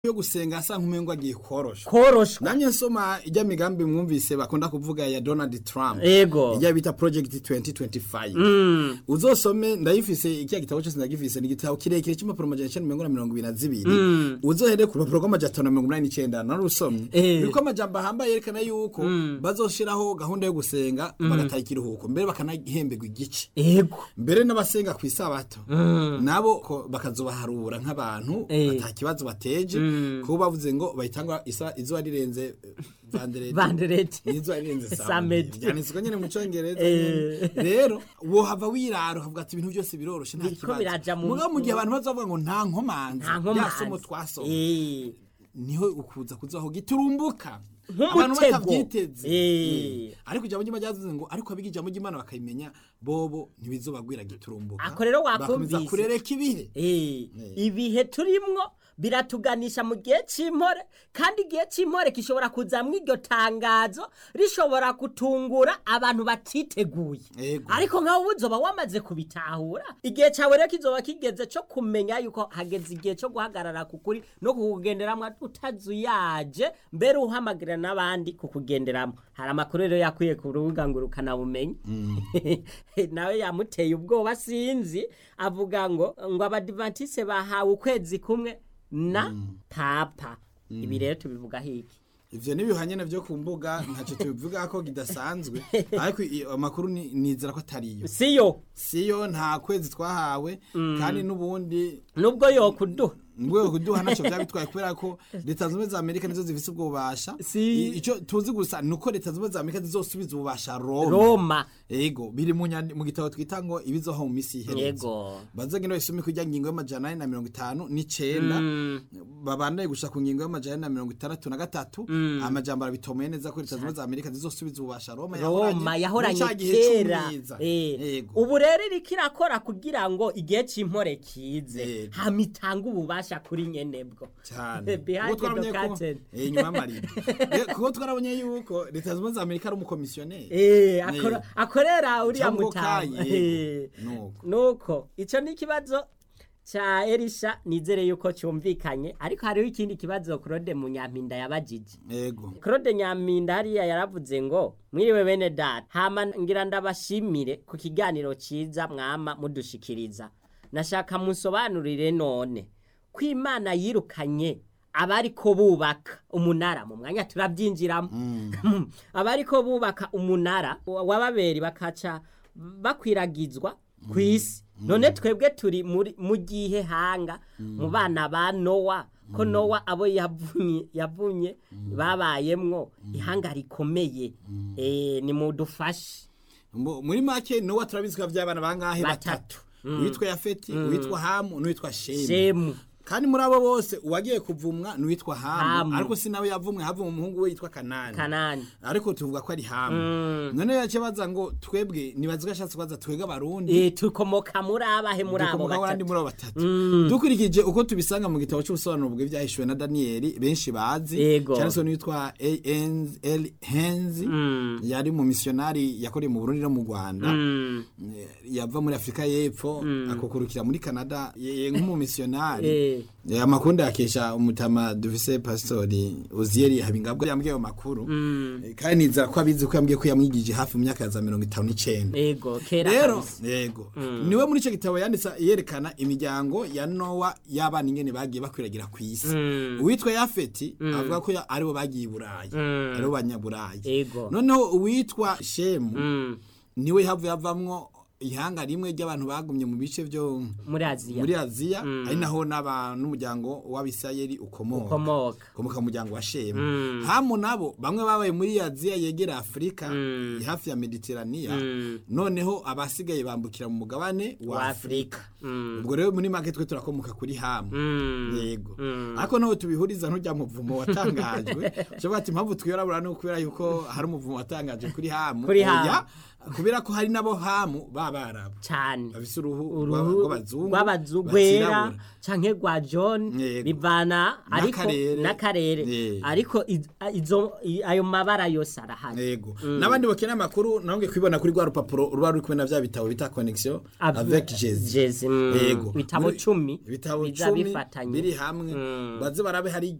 yo gusenga asa nk'umengo agiye korosha koroshwa namye nsoma ijya migambi mwumvise bakunda kuvuga ya Donald Trump Ego. ijya bita project 2025 uzosome ndayifise ikiya gitabo cyose ndagifise ni igitabo kirekire cy'impapuro amajana icenda mirongo na mirongo ibiri na zibiri uzohere ku rupapuro rw'amajana atanu na mirongo inani n'icenda narusomye Eh. biriko amajambo ahambaye yerekana yuko bazoshiraho gahunda yo gusenga bagataha ikiruhuko mbere bakanahemberwa igice ego mbere n'abasenga ku isabato nabo ko bakazobaharura nk'abantu Eh. ata kibazo bateje kuko bavuze ngo bayitangwa isa izuba rirenze eh, vandereti vandereti n'izuba rirenze Samedi. samedi byanditswe nyine mu cyongereza Eh. nyene. rero wohava wirara ukavuga ati ibintu byose biroroshe nta Biriko biraja kibazo mu- mugabo mu gihe abantu bazavuga ngo nta nkomanzi nta ya somo nkomanzi twasoma Eh. niho ukuza kuzaho giturumbuka Nk'umutego. abantu batabyiteze Eh. Eh. ariko ijambo ry'imana ryavuze ngo ariko abiga ijambo ry'imana bakayimenya bobo ntibizobagwira giturumbuka Ako rero bakomeza wakumvise. kurereka ibihe Eh, ibihe turimwo biratuganisha mu gihe cy'impore kandi igihe cy'impore gishobora kuzamwo iryo tangazo rishobora gutungura abantu batiteguye Ego. ariko nkawe uzoba wamaze kubitahura igihe cyawe rero kizoba kigeze cyo kumenya yuko hageze igihe cyo guhagarara ku kuri no kukugenderamo utazuyaje mbere uhamagarira n'abandi kukugenderamo hari amakuru rero yakwiye ku rubuga ngo ukanabumenye nawe yamuteye ubwoba sinzi avuga ngo ngo abadivatise bahawe ukwezi kumwe na papa ibi rero tubivuga hiki ivyo nibihanye navyo ku mbuga ntacyo tubivuga ko kidasanzwe ariko i- amakuru ni- nizera ko atariyo siyo siyo nta kwezi twahawe kandi n'ubundi nubwo yokuduha mbwe kuduha ntacyo byaba bitwaye kubera ko leta zunze ubumwe za amerika nizo zifise ubwo bubasha Si. I- ico tuzi gusa ni uko leta zunze ubumwe za amerika zizosubiza ububasha roma roma ego biri mu nyandi- mu gitabo twita ngo ibizoho mu misi ihereza yego bazagenda basome kujya ngingo y'amajana ane na mirongo itanu n'icenda babandanye gushika ku ngingo y'amajana ane na mirongo itandatu na gatatu amajambo arabitomoye neza ko leta zunze ubumwe za amerika zizosubiza ububasha roma roma yahoranye muri ca gihe kera c'umwiza. Eh, Ego. ubu rero iriko irakora kugira ngo igihe cy'impore kize Ego. hama itange ububasha kuri nyenebwo cyane Behind Kuko twarabonye the ko- curtain. eh, inyuma y'amarido Eh, kuko twarabonye yuko leta zunze ubumwe za amerika ari umukomisiyoneri Eh, akora- akorera uriya Cyangwa mutama kaye, Eh. nuko. nuko icyo ni ikibazo cya erisha nizere yuko cyumvikanye ariko hariho ikindi kibazo claude munyampinda yabajije ego claude nyampinda hariya yaravuze ngo mwiriwe bene data hama ngira ndabashimire ku kiganiro cyiza mwama mudushikiriza nashaka musobanurire none ko imana yirukanye abariko bubaka umunara mu mwanya turabyinjiramo abariko bubaka umunara wa- w'ababeri bakaca bakwiragizwa ku isi none twebwe turi muri- mu gihe hanga mu bana ba nowa ko nowa abo yavunye yavunye babayemwo ihanga rikomeye Eh, ni mudufashe Mu- muri make nowa turabizi ko by'abana bangahe Batatu. batatu uwitwa yafeti uwitwa hamu n'uwitwa shemu shemu kandi muri abo bose uwagiye kuvumwa n'uwitwa hamu Hamu. ariko si nawe yavumwe havumwe umuhungu we yitwa kanani kanani ariko tuvuga ko ari hamu none yakibaza ngo twebwe nibazi ko ashatse kubaza twebwe abarundi Eh, tukomoka muri abahe muri abo dukomoka abandi batatu muri abo batatu dukurikije uko tubisanga mu gitabo cy'ubusobanuro bw'ibyahishuwe na daniyeli benshi bazi Yego. cyane se n'uwitwa al henzi yari mu misiyonari yakoreye mu burundi no mu rwanda Mm. Eh, yava muri afurika y'epfo akukurukira muri canada ye- ye nk'umumisiyonari Eh. Eh, amakuru yakesha umutama dufise pasitori uziyeri habingabwa yambwiye ayo makuru Eh, kandi nizera ko abizi ko yambwiye ko yamwigije hafi mu myaka ya za mirongo itanu n'icenda ego kera rero kabisa. yego niwe muri icyo gitabo yanditse yerekana imiryango ya nowa y'abana ingene bagiye bakwiragira ku isi uwitwa yafeti avuga ko ya- aribo bagiye i burayi aribo banyaburayi Ego. noneho uwitwa shemu Mm. niwe havuye havamwo ihanga rimwe ry'abantu bagumye mu bice byo muri aziya muri aziya ari naho n'aba n'umuryango w'abisirayeli ukomoka ukomoka ukomoka mu muryango wa shemu hamu nabo bamwe babaye muri aziya yegera afurika hafi ya mediteraniya noneho abasigaye bambukira mu mugabane wa wa afurika afurika Mm. ubwo rero muri make twe turakomoka kuri hamu Mm. yego ariko naho tubihuriza ntujya mu muvumo watangajwe cyo bati impamvu twirabura no kubera yuko hari umuvumo watangajwe kuri hamu Kuri Hamu. Oya, kubera ko hari nabo hamu b'abarabu cyane bafise uruhu uruhu rw'abazungu rw'abazungu rwera batirabura. canke rwa john Yego. bivana ariko N'akarere. n'akarere Eh. ariko iz- izo i- ayo mabara yose arahari yego n'abandi bakeneye amakuru nabonge kwibona kuri rwa rupapuro ruba ruri kumwe na bya bitabo bita connexion Ave- avec jesus Jésus, yego ibitabo Muri- cumi ibitabo biza cumi bifatanye biri hamwe baze barabe hari